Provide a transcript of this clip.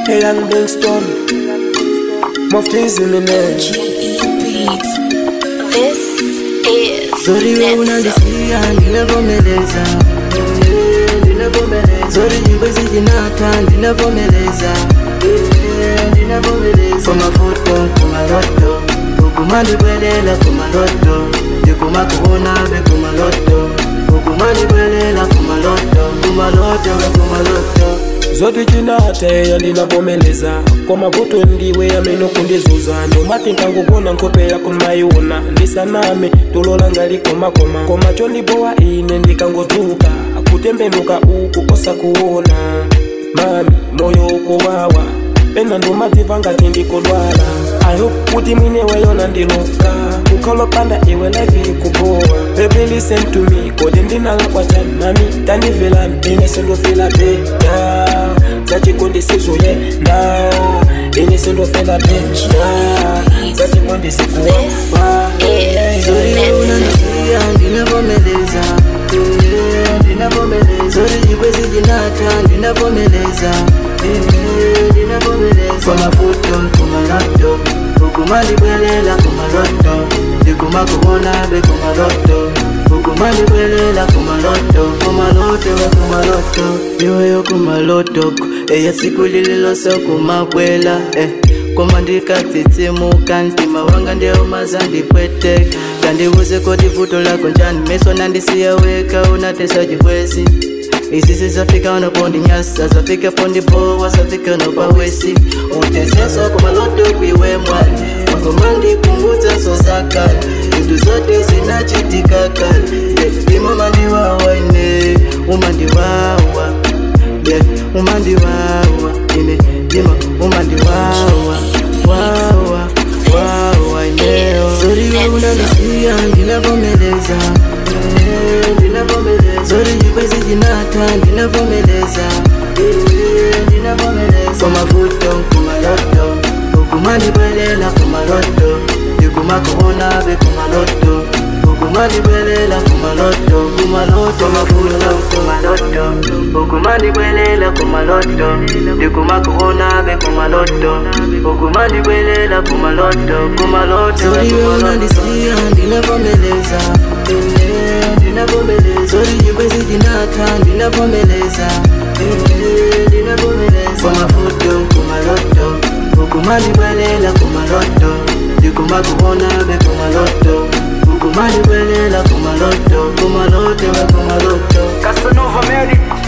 Hey, young Bingston. Muftiz in the name. GE Beats. This is Zori we Nepso. unandisiya ndinavomeleza Eh, ndinavomeleza Zori jibwezi jinata ndinavomeleza Eh, ndinavomeleza kumafoto kumaloto ukumandibwelela kumaloto ndikumakuona be kumaloto ukumandibwelela kumaloto kumaloto we kumaloto zote chinataeya ndinavomeleza kwa mavuto ndiwe ameno kundizuza ndomati nkangogona nkhope yako mayiona ndisaname tulola ngalikomakoma koma chondibowa ine ndikangotuka kutembenuka uku osakuona mami moyo ukuwawa pena ndomadziva ngati ndikodwala ayo kuti mwine weyona ndiluka kukhalopanda iwe life ikubowa baby listen to me kodi ndinalakwa chani mami tandivela ine sindofela beda zachikondisizuye na ine sindofela beda zachikondisikuwa Zori we unandisiya ndinavomeleza Eh, ndinavomeleza Zori jibwezi jinata ndinavomeleza Eh, ndinavomeleza kwa mafuto kumaloto ukumandibwelela kumaloto ndikumakuona be kumaloto ukumandibwelela kumaloto kumaloto we kumaloto iweyo kumaloto eya siku lililoso kumabwela eh. koma ndikatsitsimuka mtima wanga ndeumaza ndipweteka kandiuze kodi vuto lako njani meso nandisiya weka unatesa chibwezi isisi zafika unopondinyasa zafika pondipowa zafika unopawesi uteseso kumaloto kwiwe mwali wakomandikumbutsa so zakale zintu zote zinachitika kale imo mandiwawa ine umandiwawa yeah, umandiwawa ine dima umandiwawa wawa wawa ineo zori we unandisiya ndinavomeleza Eh, ndinavomeleza zori jibwezi jinata ndinavomeleza Eh, ndinavomeleza kwa mavuto kumaloto ukumandibwelela kumaloto ndikumakuona be kumaloto ukumandibwelela kumaloto kumaloto mavuto kumaloto ukumandibwelela kumaloto ndikumakuona be kumaloto ukumandibwelela kumaloto kumaloto zori we unandisiya ndinavomeleza Eh, ndinavomeleza zori jibwezi jinata ndinavomeleza Eh, ndinavomeleza kwa mafuto kumaloto ukumandibwelela kumaloto ndikumakuona be kumaloto ukumandibwelela kumaloto kumaloto we kumaloto Casanova Medic